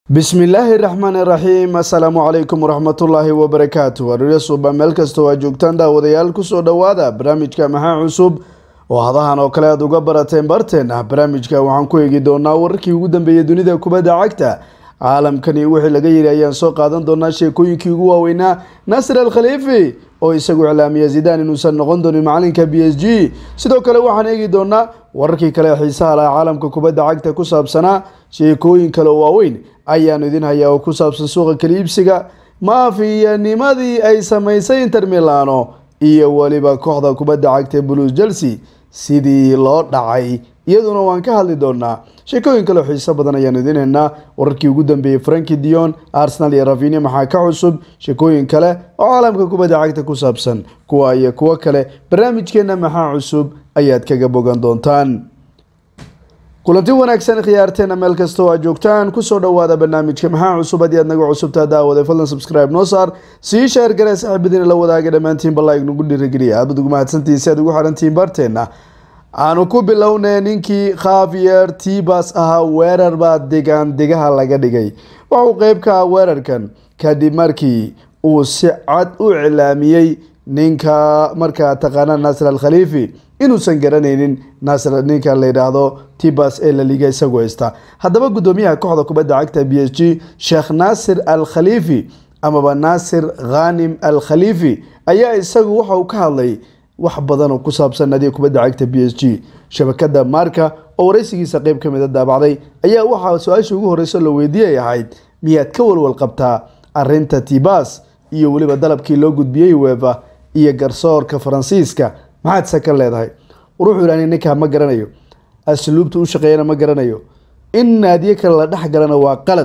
bismillaahi raxmaani raxiim assalaamu calaykum waraxmatullaahi wabarakaatu waadhirya suuba meel kastoo aa joogtaan daawadayaal kusoo dhowaada barnaamijka maxaa cusub oo hadahan oo kale aad uga barateen barteena barnaamijka waxaan ku eegi doonaa wararkii ugu dambeeyay dunida kubadda cagta caalamkani wixii laga yiri ayaan soo qaadan doonaa sheekooyinkii ugu waaweynaa nasir al khaliifi oo isagu iclaamiya zidaan inuusan noqon doonin macalinka b s g sidoo kale waxaan eegi doonaa wararkii kale xiisaha laha caalamka kubadda cagta ku saabsanaa sheekooyin kale oo waaweyn ayaanu idin hayaa oo ku saabsan suuqa kaliibsiga maafiyanimadii ay samaysay inter milano iyo weliba kooxda kubadda cagta ee blues chelsea sidii loo dhacay iyaduna waan ka hadli doonaa sheekooyin kaleo xiiso badan ayaanu idin haynaa wararkii ugu dambeeyey franki dion arsenal iyo ravinia maxaa ka cusub sheekooyin kale oo caalamka kubadda cagta ku saabsan kuwa iyo kuwo kale barnaamijkeena maxaa cusub ayaad kaga bogan doontaan kulanti wanaagsan khiyaarteena meel kasta oo aad joogtaan kusoo dhawaada barnaamijka maxaa cusub haddii aad naga cusubtaa daawada fadlan subscribe noo saar sii sheer garee saxiibadiina la wadaaga dhammaantiin balaa nagu dhiirigeliya aad bad ugu mahadsantihiin si aad ugu xidhantihiin barteena aanu ku bilownay ninkii khavier tibas ahaa weerar baa degaan degaha laga dhigay waxauu qeyb ka ah weerarkan kadib markii uu si cad u iclaamiyey ninka markaa taqaana naasir al khaliifi inuusan garanaynin naasir ninka la yidhaahdo tibas ee la liga isagu haysta haddaba guddoomiyaha kooxda kubadda cagta b s g sheekh naasir al khaliifi amaba naasir khanim al khaliifi ayaa isagu waxa uu ka hadlay wax badan oo ku saabsan nadiga kubadda cagta b s g shabakada marka oo wareysigiisa qeyb ka mid a daabacday ayaa waxaa su-aashii ugu horeysa la weydiiyay ahayd miyaad ka walwal qabtaa arinta tibas iyo weliba dalabkii loo gudbiyey wefa iyo garsoorka faransiiska maxaad se ka leedahay war wuxuu yidhah ninkaa ma garanayo asluubta u shaqeeyana ma garanayo in naadiye kale la dhex galana waa qalad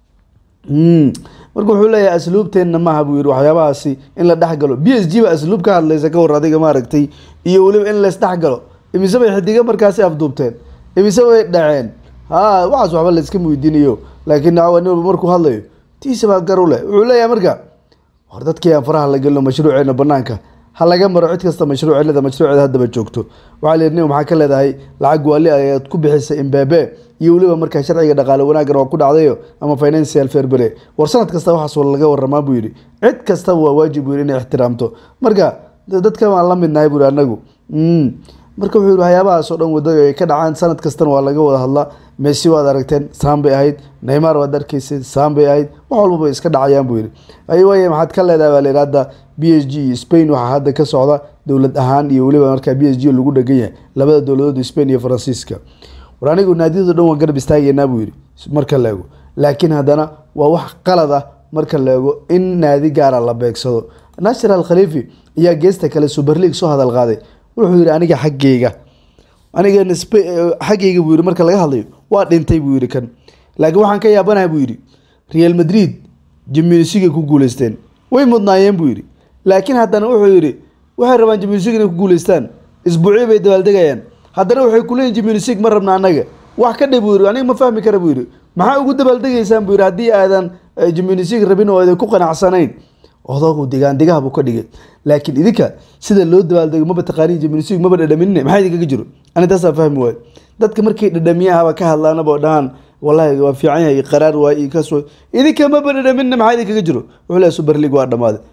marka wuxuu leeyahay asluubteenna maaha buu yihi waxyaabahaasi in la dhex galo b s g ba asluub ka hadlaysa ka war adiga maaragtay iyo weliba in lays dhex galo imise bay xidiga markaasi afduubteen imise bay dhaceen ha waxaas waxba layska weydiinayo laakiin nin markuu hadlayo tiisa baa gar u leh wuxuu leeyahay marka war dadkii aan faraha la gelino mashruuceena banaanka ha laga maro cid kasta mashruuceeda mashruuceeda haddaba joogto waxaa la yidhi nin maxaa ka leedahay lacag waali ayaad ku bixisay imbabe iyo weliba markaa sharciga dhaqaale wanaaggan waa ku dhacdayo ama financial fairbere war sanad kasta waxaas laga waramaa buu yidhi cid kastaba waa waajib buu yidhi inay ixtiraamto marka dadka waan la midnahay buu yidhi anagu marka wuxuu yidhi waxyaabahaas oo dhan wadada ay ka dhacaan sanad kastana waa laga wada hadlaa messi waad aragteen saan bay ahayd neymar waad arkaysay saan bay ahayd wax walbaba iska dhacayaan buu yidhi aywaye maxaad ka leedahay baa la yidhi hadda b s g iyo spain waxaa hadda ka socda dowlad ahaan iyo weliba markaa b s g lagu dhegan yahay labada dowladood spain iyo faransiiska war anigu naadiyado dhan waan garab istaageynaa buu yidhi marka la ego laakiin haddana waa wax qalad ah marka la ego in naadi gaara la beegsado nasir al khaliifi ayaa geesta kale super league soo hadal qaaday wuxuu yidhi aniga xaggeyga aniga xaggeyga buu yidhi marka laga hadlayo waa dhintay buu yidhi kan laakiin waxaan ka yaabanahay buu yidhi real madrid jimnsigay ku guuleysteen way mudnaayeen buu yidhi laakiin haddana wuxuu yidhi waxay rabaan jimnsig inay ku guuleystaan isbuucyo bay dabaaldegayaan haddana waxay kuleeyihin jimnsig ma rabna annaga wax ka dhe buu yidhi aniga ma fahmi kara buu yidhi maxaa ugu dabaaldegaysaan buu yidhi haddii aadan jimnsig rabin oo aadan ku qanacsanayn odagu degaan degaha buu ka dhigay laakiin idinka sida loo dabaaldego maba taqaaniin jimnsig maba dhadhaminine maxaa idinkaga jiro ani taasaa fahmi waayo dadka markay dhadhamiyahaba ka hadlaanaba dhahaan wallahi waa fiican yahay qaraar waay iyo kaas idinka maba dhadhaminine maxaa idinkaga jiro wuxuu leeyahay super league waa dhammaaday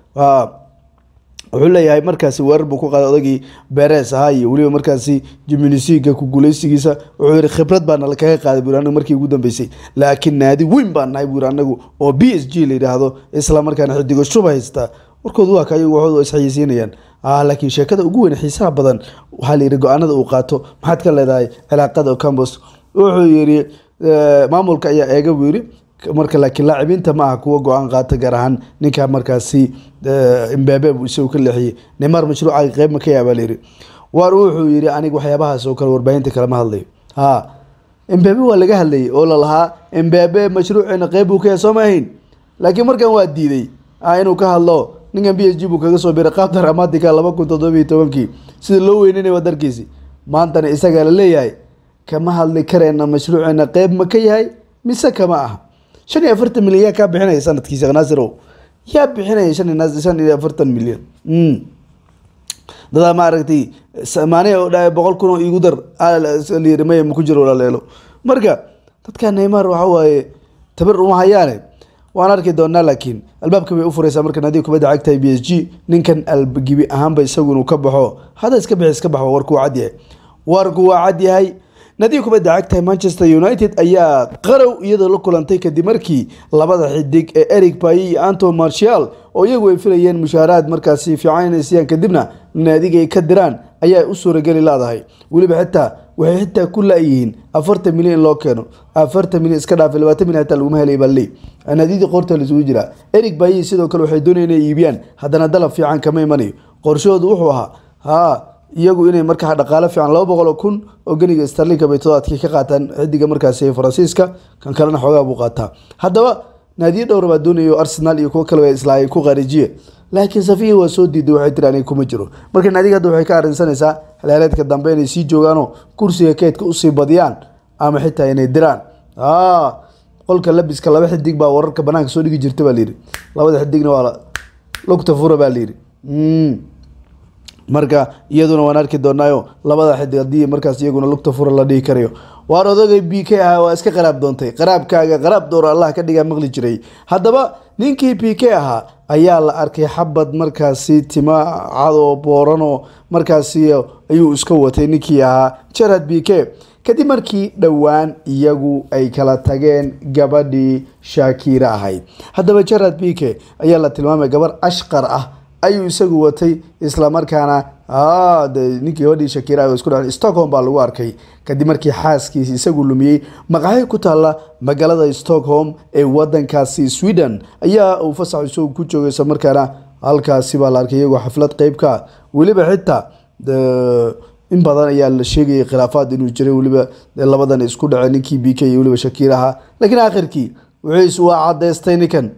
wuxuu leeyahay markaasi weerar buu ku qaaday odagii beres ahaa iyo weliba markaasi jimnisiga ku guuleysigiisa wuxuu yihi khibrad baa nala kaga qaaday buu anagu markii ugu dambeysay laakiin naadi weyn baan nahay buu anagu oo b s g la yidhaahdo isla markaana xidigo shuba haystaa warkoodu waa kayagu waxoodu isxayeysiinayaan laakiin sheekada ugu weyn xiisaha badan waxaa la yidhi go-aanada uu qaato maxaad ka leedahay cilaaqada campos wuxuu yidhi maamulka ayaa eega buu yidhi marka laakiin laacibinta ma aha kuwa go-aan qaata gaar ahaan ninka markaasi imbabe buu isagu ka leexiyey neymar mashruuca qeyb ma ka yaabaa layidhi waar wuxuu yidhi aniga waxyaabahaas oo kale warbaahinta kalema hadlayo ha imbabe waa laga hadlayay oo lalahaa imbabe mashruuceena qeyb buu ka yahay soo ma ahayn laakiin markan waa diiday inuu ka hadlo ninkan b s g buu kaga soo biray qaab dramatica laba kun toddobiyo tobankii sida loo weynanay waa darkiisi maantana isagaa la leeyahay kama hadli kareena mashruuceena qeyb ma ka yahay mise kama aha shan iyo afartan milyan yaa kaa bixinaya sanadkii sheekh naasirow yaa bixinaya shan iyo shan iyo afartan milyan dadaa maaragtay maane oo dha boqol kun oo igu dar layiri maya maku jiro walaaleelo marka dadka neymar waxa waaye tabar uma hayaane waan arki doonaa laakiin albaabka bay u fureysaa marka naadiga kubadda cagta b s g ninkan algibi ahaanba isagu inuu ka baxo hadda iska bixi iska baxo warku waa cadyahay warku waa cadyahay naadiga kubadda cagta manchester united ayaa qarow iyadoo la kulantay kadib markii labada xidig ee eric bayi iyo anton martial oo iyagu ay filayeen mushaaraad markaasi fiican inay siiyaan kadibna naadiga ay ka diraan ayaa u suurageli laadahay weliba xitaa waxay xitaa ku la-yihiin afartan milyan in loo keeno afartan milyan iska dhaafay labaatan milyan xitaa laguma helay baa leey naadiyadii qorta laisugu jiraa eric bayi sidoo kale waxay doonayeen inay iibiyaan haddana dalab fiican kama imanayo qorshahoodu wuxuu ahaa haa iyagu inay markaa dhaqaale fiican laba boqol oo kun oo geniga starlinka bay todobaadkii ka qaataan xidiga markaasi faransiiska kan kalena xoogaa buu qaataa haddaba naadiyo dhowra baa doonaya oo arsenal iyo kuwo kaleba islaayay ku qaarijiye laakiin safiya waa soo diiday waxay tiri aniga kuma jiro marka naadiga hadda waxay ka arrinsanaysaa xilaareedka dambe inay sii joogaanoo kursiga keedka usii badiyaan ama xitaa inay diraan qolka labiska laba xidig baa wararka banaanka soo dhigi jirta baa layidhi labada xidigna waa lugta fura baa layidhi marka iyaduna waan arki doonaayo labada xidig haddii markaas iyaguna lugta fura la dhihi karayo waar odagay b k ahaa waa iska qaraab doontay qaraabkaaga qaraab dooro allah ka dhigaa maqli jiray haddaba ninkii b k ahaa ayaa la arkay xabad markaasi tima cadoo booranoo markaasi ayuu iska watay ninkii ahaa jarad b k kadib markii dhowaan iyagu ay kala tageen gabadhii shaakira ahayd haddaba jarad b k ayaa la tilmaamay gabar ashqar ah ayuu isagu watay islamarkaana de ninkii gabadhii shakira isku dha stockholm baa lagu arkay kadib markii xaaskiisi isagu lumiyey maqaxi ku taalla magaalada stockholm ee wadankaasi sweden ayaa uu fasax isagu ku joogay islamarkaana halkaasi baa la arkay iyagoo xaflad qeybka weliba xitaa in badan ayaa la sheegayay khilaafaad inuu jiray weliba labadan isku dhaceen ninkii b k iyo weliba shakiraha laakiin aakhirkii wuxuus waa cadeystay ninkan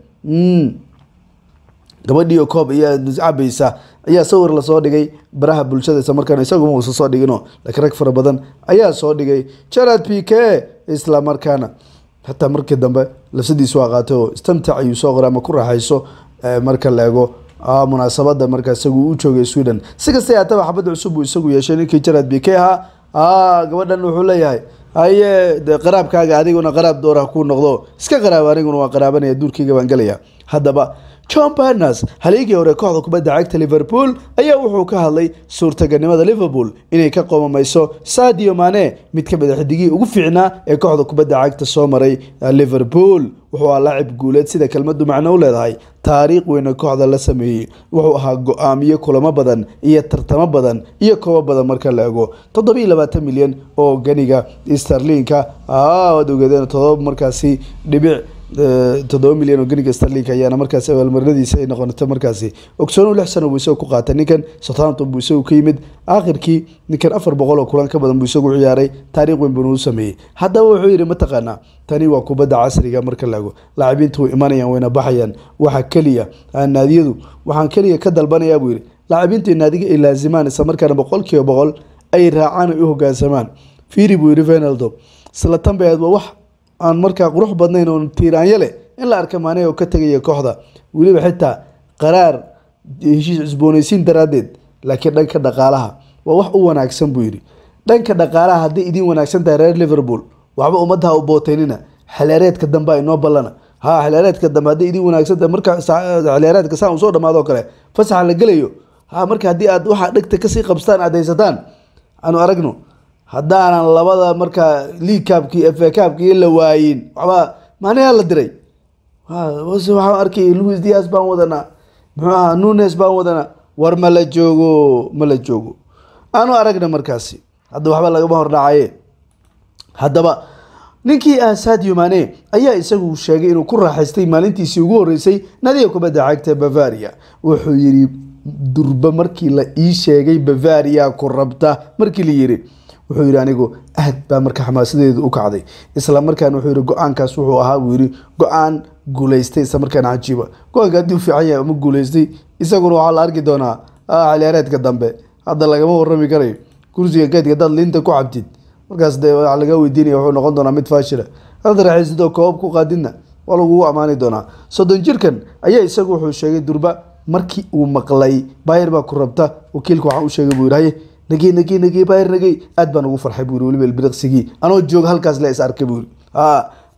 gabadhii koob ayaa cabaysa ayaa sawir lasoo dhigay baraha bulshada isla markaana isaguma uusa soo dhigino laakiin rag fara badan ayaa soo dhigay jarad p k isla markaana xataa markii dambe lafsadiisu waa qaatay oo istamtac ayuu soo qoray ama ku raaxayso marka la ego munaasabada markaa isagu u joogay sweden si kasta haataba xabadda cusub uu isagu yeeshay ninkii jarad b k ahaa gabadhan wuxuu leeyahay haye de qaraabkaaga adiguna qaraab doora kuu noqdo iska qaraab aniguna waa qaraabanaya duurkayga baan gelaya haddaba john barnes haliigii hore kooxda kubadda cagta liverpool ayaa wuxuu ka hadlay suurtagalnimada liverpool inay ka qomamayso sadio mane mid ka mid a xidigihii ugu fiicnaa ee kooxda kubadda cagta soo maray liverpool wuxuu ahaa laacib guuleed sida kelmadu macno u leedahay taariikh weyna kooxda la sameeyey wuxuu ahaa go-aamiyo kulamo badan iyo tartamo badan iyo koobo badan marka la ego toddobiiyo labaatan milyan oo ganiga starlinka waad ogeedeen todoba markaasi dhibic toddoba milyan oo geniga starlinka ayaana markaasi abaalmarinadiisa ay noqonata markaasi ogsoonu lix sano buu isagu ku qaatay ninkan southampton buu isagu ka yimid aakhirkii ninkan afar boqol oo kulan ka badan buu isagu ciyaaray taariikh weyn buuna u sameeyey haddaba wuxuu yidhi mataqaanaa tani waa kubadda casriga marka laego laacibiintu way imanayaan wayna baxayaan waxa keliya naadiyadu waxaan keliya ka dalbanayaa buu yidhi laacibiintu naadiga ay laazimaan isla markaana boqol kiiba boqol ay raacaan ay u hogaansamaan fiiri buu yidhi venaldo isla tanbeed waa wax aan markaa qurux badnayn oo tiiraanyo leh in la arka maane oo ka tegaya kooxda weliba xitaa qaraar heshiis cusboonaysiin daraaddeed laakiin dhanka dhaqaalaha waa wax u wanaagsan buu yidhi dhanka dhaqaalaha hadday idiin wanaagsan tahay reer liverpool waxba ummaddaha u booteynina xilaareedka dambe ay noo ballana ha xilaareedka dambe hadday idiin wanaagsan tahay marka xilaareedka saa uu soo dhamaado kale fasaxa la gelayo ha marka haddii aad waxa dhegta kasii qabstaan aad haysataan aanu aragno haddaanan labada markaa league cabkii f a cabkii la waayin waxbaa maanayaa la diray waxaan arkay louis dias baan wadanaa muxuu ahaa nunes baan wadanaa war ma la joogo ma la joogo aanu aragna markaasi hadda waxba lagama hordhacaye haddaba ninkii ah sadio mane ayaa isagu sheegay inuu ku raaxaystay maalintiisii ugu horeysay nadiga kubadda cagta bavaria wuxuu yidhi durba markii la ii sheegay bavaria ku rabta markii la yidhi wuxuu yidhi anigu aad baa marka xamaasadeedu u kacday isla markaana wuxuu yidhi go-aankaas wuxuu ahaa buu yidhi go-aan guuleystay isla markaana cajiiba go-aanka haddii u fiican yahay ama guuleystay isaguna waxaa la arki doonaa xiliyaareedka dambe hadda lagama warrami karayo kursiga geedka hadaad liinta ku cabtid markaas dee waxaa laga weydiinaya wuxuu noqon doonaa mid faashila hadaad raaxaysid oo koobab ku qaadidna waa lagugu ammaani doonaa soddon jirkan ayaa isagu wuxuu sheegay durba markii uu maqlay bayer baa ku rabta wakiilka waxaa u sheegay buu yidhi haye nagey nagey nagey bayer nagey aad baan ugu farxay buu yiri weliba ilbiriqsigii anoo jooga halkaas la is arkay buu yiri ha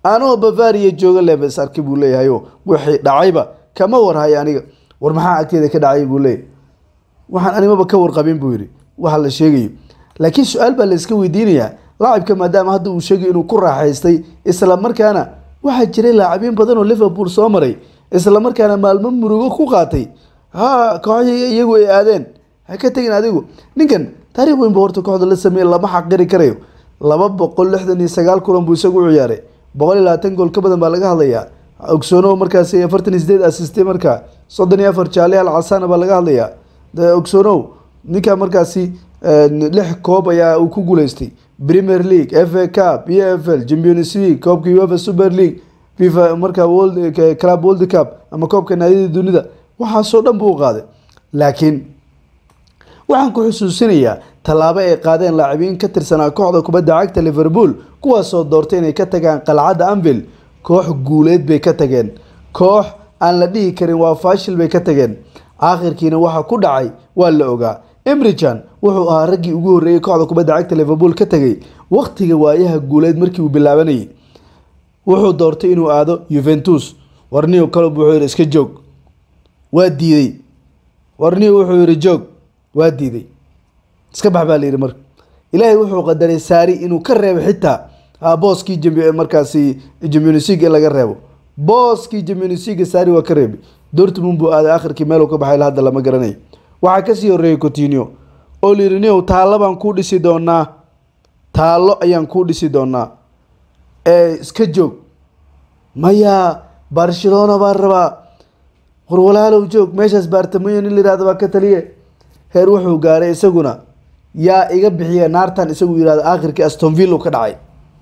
anoo bavaria jooga lebes arki buu leeyahayo wixii dhacayba kama warhayo aniga war maxaa agteeda ka dhacay buu leeyahy waxaan animaba ka warqabin buu yidhi waxa la sheegayo laakiin su-aal baa la iska weydiinayaa laacibka maadaama hadda uu sheegay inuu ku raaxaystay isla markaana waxaa jiray laacibiin badan oo liverpool soo maray isla markaana maalmo murugo ku qaatay ha kooxihii iyagu ay aadeen ha ka tegin adigu ninkan taariikh weyn buu horta kooxda la sameeyey lama xaqiri karayo laba boqol lixdan iyo sagaal kulan buu isagu u ciyaaray boqol iyo labaatan gool ka badan baa laga hadlayaa ogsoono markaasi afartan iyo sideed assistay markaa soddon iyo afar jaale al casana baa laga hadlayaa ogsoonow ninka markaasi lix koob ayaa uu ku guuleystay premier league f a cup e f l champions league koobka uefa super league fifa markaa world club world cup ama koobka naadiyada dunida waxaasoo dhan buu u qaaday laakiin waxaan ku xusuusinayaa tallaabo ay qaadeen laacibiin ka tirsanaa kooxda kubadda cagta liverpool kuwaasoo doortay inay ka tagaan qalcadda anvil koox guuleed bay ka tageen koox aan la dhihi karin waa faashil bay ka tageen aakhirkiina waxa ku dhacay waa la ogaa emrijan wuxuu ahaa raggii ugu horreeyey kooxda kubadda cagta liverpool ka tegay wakhtiga waayaha guuleed markii uu bilaabanayay wuxuu doortay inuu aado yuventus warniyo kalob wuxuu yidhi iska joog waa diiday warniyo wuxuu yidhi joog waa diiday iska bax baa la yidhi marka ilaahay wuxuu qadaray saari inuu ka reebo xitaa booskii markaasi jamionisiga in laga reebo booskii jamionisiga saari waa ka reebay dortmund buu aaday akhirkii meeluu ka baxay hadda lama garanayo waxaa kasii horeeyay cotinio oo la yidhi niow taallo baan kuu dhisi doonaa taallo ayaan kuu dhisi doonaa ee iska joog maya barcelona baan rabaa war walaalow joog meeshaas baartamayo nin la yihahdo baa ka taliye heer wuxuu gaaray isaguna yaa iga bixiya naartan isagu yihahdo aakhirkii astonville ka dhacay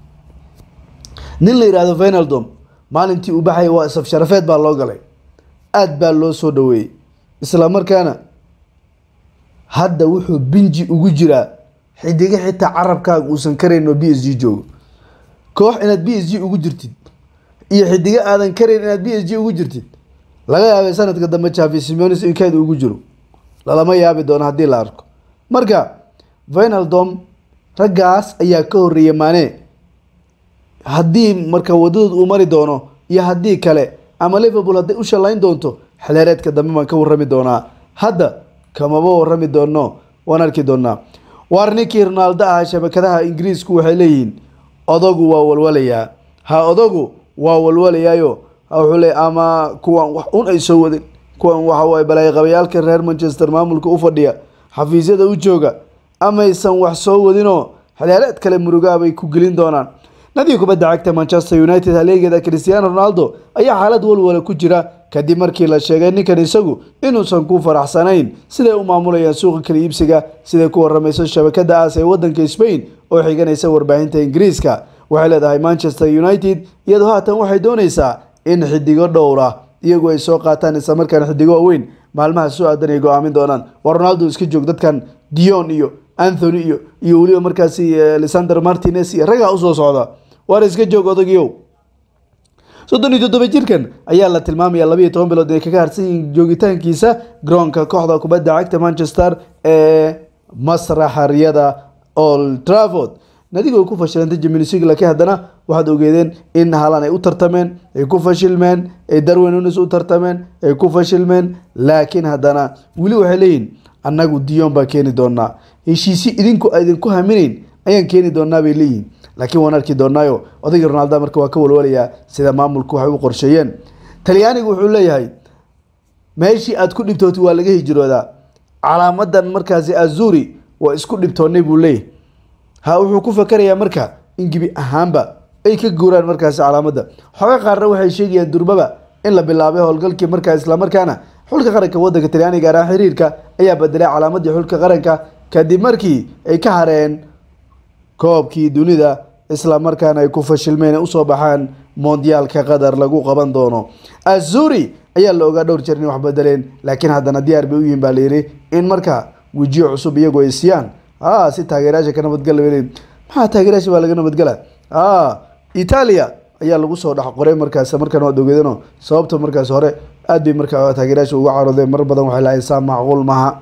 nin la yihahdo venaldom maalintii uu baxay waa isaf sharafeed baa loo galay aada baa loo soo dhaweeyey isla markaana hadda wuxuu binji ugu jiraa xidiga xitaa carabkaaga uusan karayn oo b s g joogo koox inaad b s g ugu jirtid iyo xidiga aadan karayn inaad b s g ugu jirtid laga yaabay sanadka dambe javi simonis in keed ugu jiro lalama yaabi doono haddii la arko marka venaldom raggaas ayaa ka horeeyay maane haddii marka wadadood uu mari doono iyo haddii kale ama liverpool hadday u shallayn doonto xilheereedka dambe baan ka warrami doonaa hadda kamaba warrami doono waan arki doonaa waar ninkii ronaaldo ahaa shabakadaha ingiriisku waxay leeyihiin odagu waa walwalayaa ha odagu waa walwalayaayo wuxuu leey ama kuwan wax un ay soo wadin kuwan waxa waye balaayaqabayaalka reer manchester maamulka u fadhiya xafiisyada u jooga amaysan wax soo wadinoo xilheereed kale murugaa bay ku gelin doonaan nadiga kubadda cagta manchester united haleegeeda cristiano ronaldo ayaa xaalad walwala ku jira kadib markii la sheegay ninkan isagu inuusan ku faraxsanayn siday u maamulayaan suuqa kala iibsiga siday ku waramayso shabakada aas ee wadanka spain oo xiganaysa warbaahinta ingiriiska waxay leedahay manchester united iyadoo haatan waxay doonaysaa in xidigo dhowra iyagu ay soo qaataan isla markaana xidigo waaweyn maalmaha soo aadan ay go-aamin doonaan waa ronaldo iska joog dadkan dion iyo anthony iyo iyo weliba markaasi lisander martinez iyo raggaa usoo socda waar iska joog odagiyow soddon iyo toddoba jirkan ayaa la tilmaamaya labayo toban bilood inay kaga harsan yihiin joogitaankiisa garoonka kooxda kubadda cagta manchester ee masraxaryada old trafford nadigoo ku fashilantay jiminisig laakiin haddana waxaad ogeedeen in halan ay u tartameen ay ku fashilmeen ay darwin unis u tartameen ay ku fashilmeen laakiin haddana weli waxay leeyihin annagu dion baa keeni doonaa heshiisi idinku idinku haminayn ayaan keeni doonaa bay leeyihin laakiin waan arki doonaayo odayga ronaldo marka waa ka walwalayaa sida maamulku waxay u qorsheeyeen talyaanigu wuxuu leeyahay meeshii aad ku dhibtootay waa laga hijroodaa calaamadan markaasi azuri waa isku dhibtoonay buu leeyahay ha wuxuu ku fakarayaa marka in gebi ahaanba ay ka guuraan markaasi calaamadda xoga qaarna waxay sheegayaan durbaba in la bilaabay howlgalkii markaa islamarkaana xulka qaranka wadanka talyaaniga gaar ahaan xiriirka ayaa bedelay calaamadii xulka qaranka kadib markii ay ka hareen koobkii dunida isla markaana ay ku fashilmeen usoo baxaan mondiyaalka qatar lagu qaban doono azuri ayaa la ogaa dhowr jeer inay wax bedeleen laakiin haddana diyaar bay u yihiin baa layidhi in markaa wejiyo cusub iyagoo ay siiyaan a si taageerayaasha ka nabadgala bay leeyihin maxaa taageerayaasha baa laga nabadgala a italia ayaa lagu soo dhex qoray markaas markaan waad ogeedano sababta markaas hore aad bay markaa taageerayaasha uga caroodeen mar badan waxay lahayn saa macquul maaha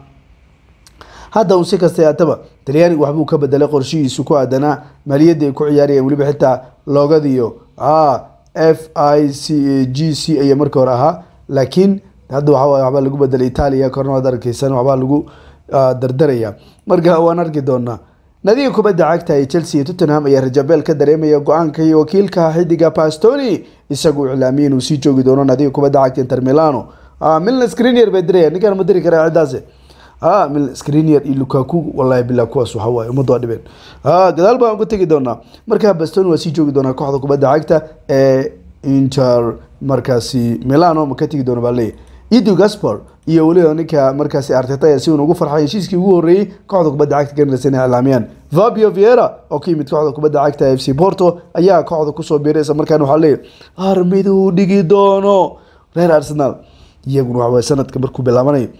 hadda uu si kasta yaataba talyaaniga waxbuu ka bedelay qorshihiisu ku aadanaa maaliyadda ay ku ciyaarayeen weliba xitaa loogadiyo ah f i c g c ayaa marka hore ahaa laakiin hadda waxa waaye waxbaa lagu bedelay italia korna waad arkeysan waxbaa lagu ah, dardaraya marka waan arki doonaa nadiga kubadda cagta ee chelsea iyo tottenham ayaa rajabeel ka dareemaya go-aanka iyo wakiilka xidiga pastoni isagu iclaamiyay inuu sii joogi doono nadiga kubadda cagta inter milano ah, milna screener bay diraya ninkaan ma diri karaa ciddaasi ah milna screener iyo lukaku wallahi billah kuwaas waxa waaye ummaddu waa dhibeen ah gadaal baan uga tegi doonaa marka pastoni waa sii joogi doonaa kooxda kubadda cagta ee inter markaasi milano ma ka tegi doona baa leeyahay idu gaspar iyo weliba ninka markaasi arteta ayaa si uun ugu farxay heshiiskii ugu horreeyey kooxda kubadda cagta ganars inay iclaamiyaan fabio viera oo ka yimid kooxda kubadda cagta f c porto ayaa kooxda kusoo biiray isla markaana waxaa leeyahay armiduu dhigi doono reer arsenal iyaguna waxa waye sanadka markuu bilaabanayo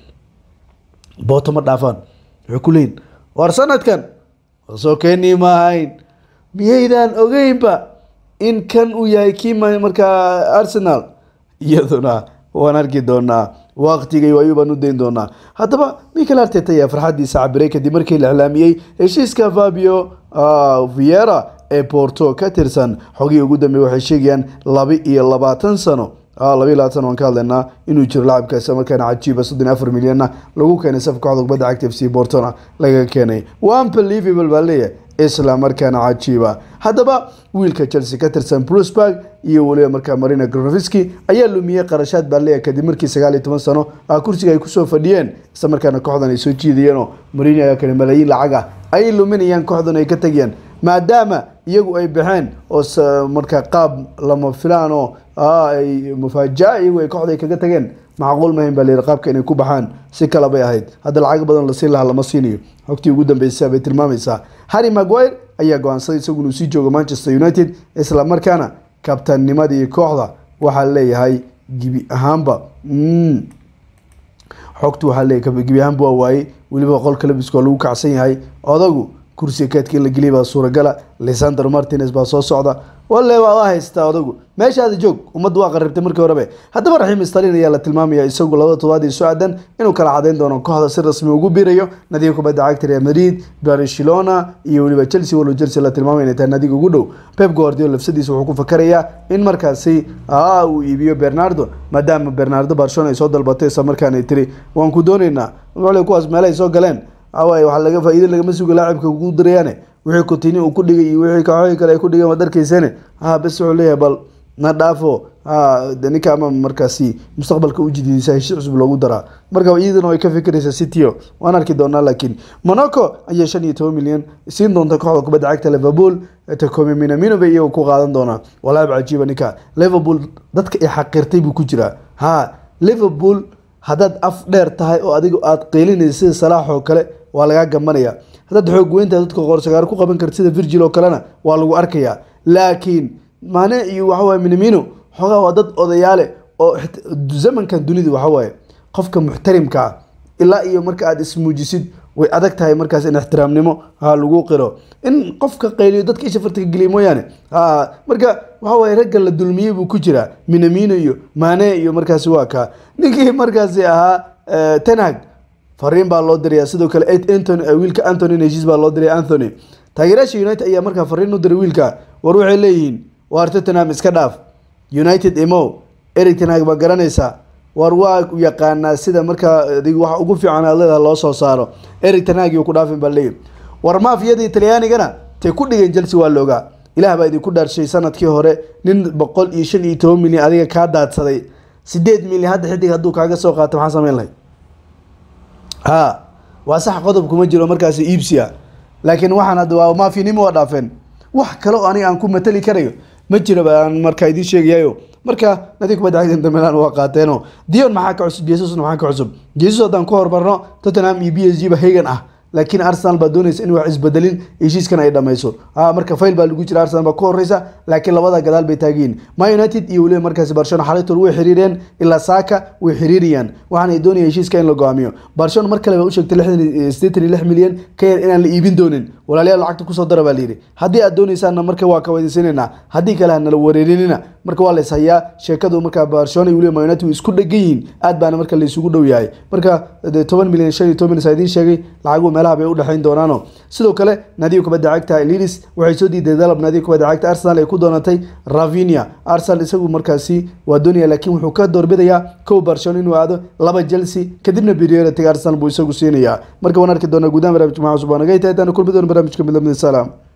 booto ma dhaafaan waxay ku leeyihin war sanadkan soo keenii ma ahayn miyaydaan ogeynba in kan uu yahay kii ma- markaa arsenal iyaduna waan arki doonaa waqtigay ayuu baan u dayn doonaa haddaba michael arteta ayaa farxadiisa cabiray kadib markii la iclaamiyey heshiiska fabio ah, viera ee porto ka tirsan xogii ugu dambeeyey waxay sheegayaan laba iyo labaatan sano ah, laba iyo labaatan sano waan ka hadlaynaa inuu jiro lacabkaasi markaana cajiiba soddon iyo afar milyanna lagu keenay safka kooxda kubadda cagta f c portona laga keenay waa unbelievable baa leeyahay isla markaana cajiiba haddaba wiilka chelsea ka tirsan brusburg iyo weliba markaa marina groviski ayaa lumiyey qarashaad baa leeyahay kadib markii sagaal iyo toban sano ah kursiga ay kusoo fadhiyeen isla markaana kooxdan ay soo jiidayeenoo marino ayaa kale malaayiin lacag ah ay luminayaan kooxdan ay ka tegayaan maadaama iyagu ay baxeen oo s- markaa qaab lama filaan oo ah, ay mufaaja'a iyagu ay kooxda ay kaga tageen macquul mahayn baa layidhi qaabka inay ku baxaan si kale bay ahayd hadda lacag badan la siin lahaa lama siinayo xogtii ugu dambeysay bay tilmaamaysaa harry maguire ayaa go-aansaday isagu inuu sii joogo manchester united isla markaana kabtannimadii kooxda waxaa leeyahay gibi ahaanba mm, xogtu waxaa leeyahay gebi ahaanba waa waayey weliba qolka labiska waa lagu kacsan yahay odagu kursiga kaadka in la geliya baa suuragala lisandro martinez baa soo socda walle waa haystaa odagu meeshaada joog ummadda waa qaribtay markii horebe haddaba raxiim stalin ayaa la tilmaamaya isagu labada todobaad iyo soo-aadan inuu kala cadeyn doono kooxda si rasmi ugu biirayo nadiga kubadda cagta real madrid barcelona iyo weliba chelsea walow chelsea la tilmaamay inay tahay nadiga ugu dhow pep guardiola lafsadiisa wuxuu ku fakarayaa in markaasi aa uu iibiyo bernardo maadaama bernardo barcelona ay soo dalbatay isla markaana ay tiri waan ku dooneynaa wale kuwaas meelahay soo galeen awaaye waxaa laga faa'iido lagama suga laacibka ugu dirayaane wixii kutini uu ku dhigay iyo wixii kooxooyin kale ay ku dhigeen waad arkeyseene ha bes wuxuu leeyahay bal na dhaafo ha de ninka ama markaasi mustaqbalka u jididisa heshiis cusub loogu daraa marka iyadana way ka fikiraysaa cityo waan arki doonaa laakiin monaco ayaa shan iyo toban milyan siin doonta kooxda kubadda cagta liverpool tacome minamino bay iyagu ku qaadan doonaa walaab cajiiba ninka liverpool dadka ay xaqirtay buu ku jiraa ha liverpool haddaad af dheer tahay oo adiga aad qeylinaysa sida salaax oo kale waa lagaa gabanaya haddaad xoog weyntahay dadka qoorsagaar ku qaban karta sida virgil oo kalena waa lagu arkayaa laakiin mane iyo waxawaaye minamino xoogaa waa dad odayaale oo xit- zamankan dunida waxawaaye qofka muxtarimka ah ilaa iyo marka aad ismuujisid way adag tahay markaas in ixtiraamnimo ha lagu qiro in qofka qayliyo dadka isha farta ka geliya mooyaane ha marka waxa waaye ragga la dulmiyey buu ku jiraa minamino iyo mane iyo markaasi waa kaa ninkii markaasi ahaa eh, tenhag fariin baa loo diraya sidoo kale Ed- Anthony eh, wiilka Anthony heshiis baa loo diray Anthony taageerayaasha United ayaa markaa fariin u diray wiilka war waxay leeyihiin waar Tottenham iska dhaaf United imo Erik ten Hag baa garanaysaa war waa u yaqaanaa sida markaa adiga waxa ugu fiican aad leedahay loo soo saaro Erik ten Hag iyo ku dhaafin baa leeyihin war maafiyadii Talyaanigana tay ku dhigeen Chelsea waa loogaa ilaah baa idinku dhaarshay sanadkii hore nin boqol iyo shan iyo toban milyan adiga kaa daadsaday sideed milyan hadda xidig hadduu kaaga soo qaato maxaa samayn lahayd ha waa sax qodob kuma jiro markaasi iibsiya laakiin waxaan hadda waa maafinimo waa dhaafeen wax kale oo aniga aan ku matali karayo ma jiro baan markaa idiin sheegayayo marka nadiga kubadda cagta Inter Milan waa qaateeno Dion maxaa ka cusub Jesusna maxaa ka cusub Jesus haddaan ku hormarno Tottenham iyo PSG ba hegan ah laakiin Arsenal baa doonaysa in wax isbedelin heshiiskan ay dhameyso ah marka fail baa lagu jira Arsenal baa ku horeysa laakiin labada gadaal bay taagiin Man United iyo waliba markaasi Barcelona xalaytood way xiriireen ilaa Saka way xiriiriyaan waxaana ay doonayaan heshiiska in la go'aamiyo Barcelona mar kale bay u sheegtay 86 milyan ka yar inaan la iibin doonin walaalayaal lacagta kusoo dara baa layidhi haddii aad doonaysaanna marka waa ka weydiisanaynaa haddii kale ha nala wareerinina marka waa lays hayaa sheekadu markaa Barcelona iyo waliba Man United way isku dhegan yihiin aad baana marka la isugu dhow yahay marka dee 10 milyan 15 milyan saa idiin sheegay lacagu meelaha bay u dhexayn doonaano sidoo kale naadiga kubadda cagta Leeds waxay soo diiday dalab naadiga kubadda cagta Arsenal ay ku doonatay Rafinha Arsenal isagu markaasi waa doonaya laakiin wuxuu ka doorbidayaa kow Barcelona inuu aado laba Chelsea kadibna priority Arsenal buu isagu siinayaa marka waan arki doonaa gudaha barnaamijka maxaa cusub waa naga intaan kulmi doona barnaamijka midlamada salaam